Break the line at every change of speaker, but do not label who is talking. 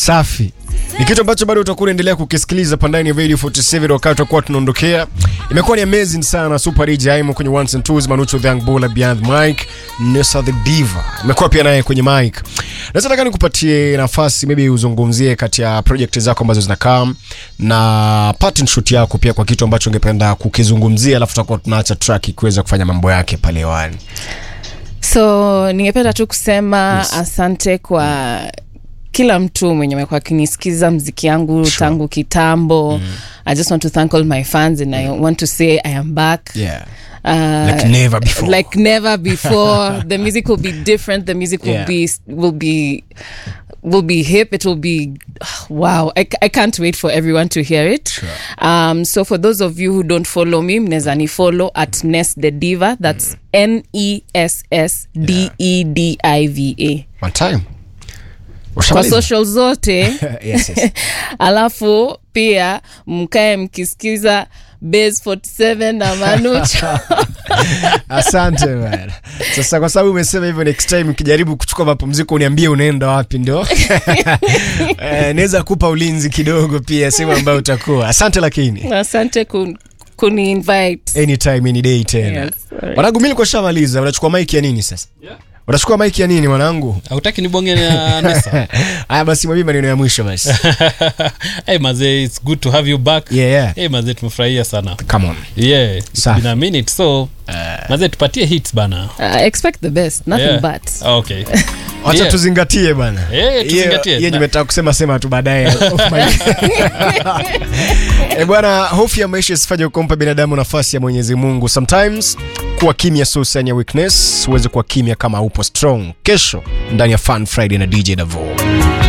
safi ni kitu ambacho bado utakuwa unaendelea kukisikiliza pandani ya radio 47 wakati tutakuwa tunaondokea imekuwa ni amazing sana super dj aimo kwenye ones and twos manucho the young bull beyond mic nessa the diva imekuwa pia naye kwenye mic naweza nataka nikupatie nafasi maybe uzungumzie kati ya project zako ambazo zinakaa na pattern shoot yako pia kwa kitu ambacho ungependa kukizungumzia alafu tutakuwa tunaacha track ikiweza kufanya mambo yake pale hewani
so ningependa tu kusema
Yes.
asante kwa kila mtu mwenye amekuwa akinisikiza mziki yangu
Sure.
tangu kitambo i just want to thank all my fans and i want to say i am back
yeah
Uh,
Like never before.
like never before the music will be different the music will
Yeah.
be will be will be hip it will be wow I, I can't wait for everyone to hear it
Sure.
um so for those of you who don't follow me mnaweza ni follow at Ness the diva that's n e s s d e d i v a
one time
kwa
Ushamaliza?
social zote
yes, yes.
alafu pia mkae mkisikiza base 47 na manucho
asante bana sasa kwa sababu umesema hivyo next time ukijaribu kuchukua mapumziko uniambie unaenda wapi ndio eh, naweza kupa ulinzi kidogo pia sehemu ambayo utakuwa asante lakini
asante kun, kuni invite
anytime any day tena
Yes, alright.
mwanangu mi likuwa shamaliza unachukua maiki ya nini sasa
Yeah.
unachukua maiki ya nini mwanangu
hautaki nibonge na nesa
haya basi mwambie maneno ya mwisho basi
hey, mazee its good to have you back
yeah, yeah.
hey, mazee tumefurahia sana
come on
yeah it's
Safi.
been a minute so mazee tupatie hits bana
uh, expect the best nothing
Yeah.
but
okay
wacha
Yeah.
tuzingatie bana
Eh, tuzingatie.
hiyo nimetaka kusema sema tu baadaye off mic. Eh, bwana hofu ya maisha isifanye kumpa binadamu nafasi ya mwenyezi mungu sometimes kuwa kimya sio sign ya weakness huwezi kuwa kimya kama upo strong kesho ndani ya fun friday na dj davo